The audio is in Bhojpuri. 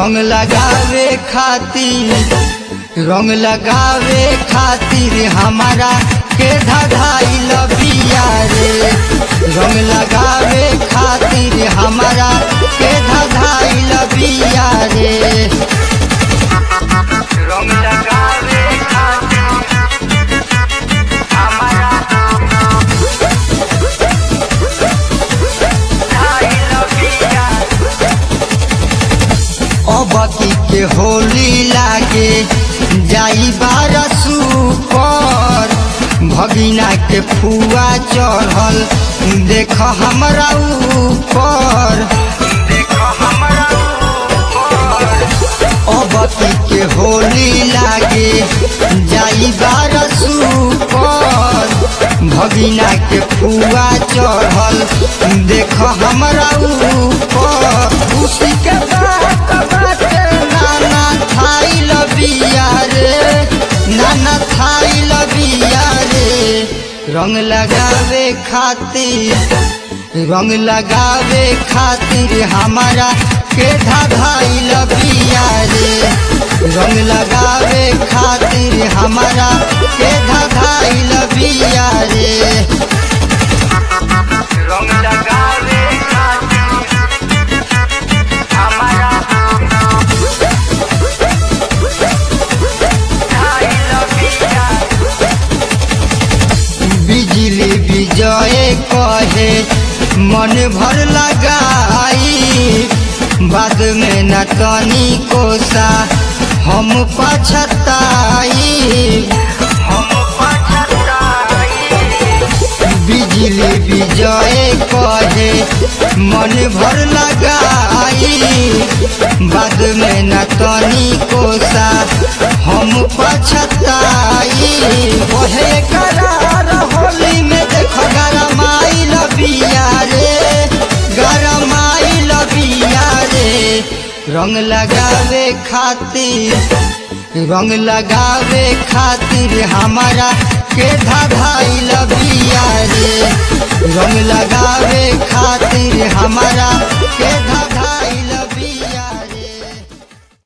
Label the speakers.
Speaker 1: रंग लगावे खातिर रंग लगावे खातिर हमारा के धधाई लबिया रे रंग लगावे खातिर हमारा के धधाई लबिया रे रंग लगावे खातिर हमारा धधाई लबिया अबकी के होली लागे जाई बारसू पर भगिना के फुआ चढ़ल देख हमरा ऊपर देख हमरा अबकी के होली लागे जाई बारसू पर भगिना के फुआ चढ़ल देख हमरा ऊपर खुशी के बात बाटे नाना थाई लबिया रे नाना थाई लबिया रे रंग लगावे खातिर रंग लगावे खातिर हमारा के धाधाई लबिया रे रंग लगावे खातिर हमारा के धाधाई लबिया रे रंग लगावे खातिर हमारा धाई लबिया बिजली विजय कहे मन भर लगाई बाद में न तनी कोसा हम पछताई हम पछताई बिजली विजय कहे मन भर लगाई बाद में न तनी कोसा हम पछताई ओहे करार होली में देख गरमाई लबिया रे गरमाई लबिया रे रंग लगावे खातिर रंग लगावे खातिर हमारा के धाधाई लबिया रे रंग लगावे खातिर हमारा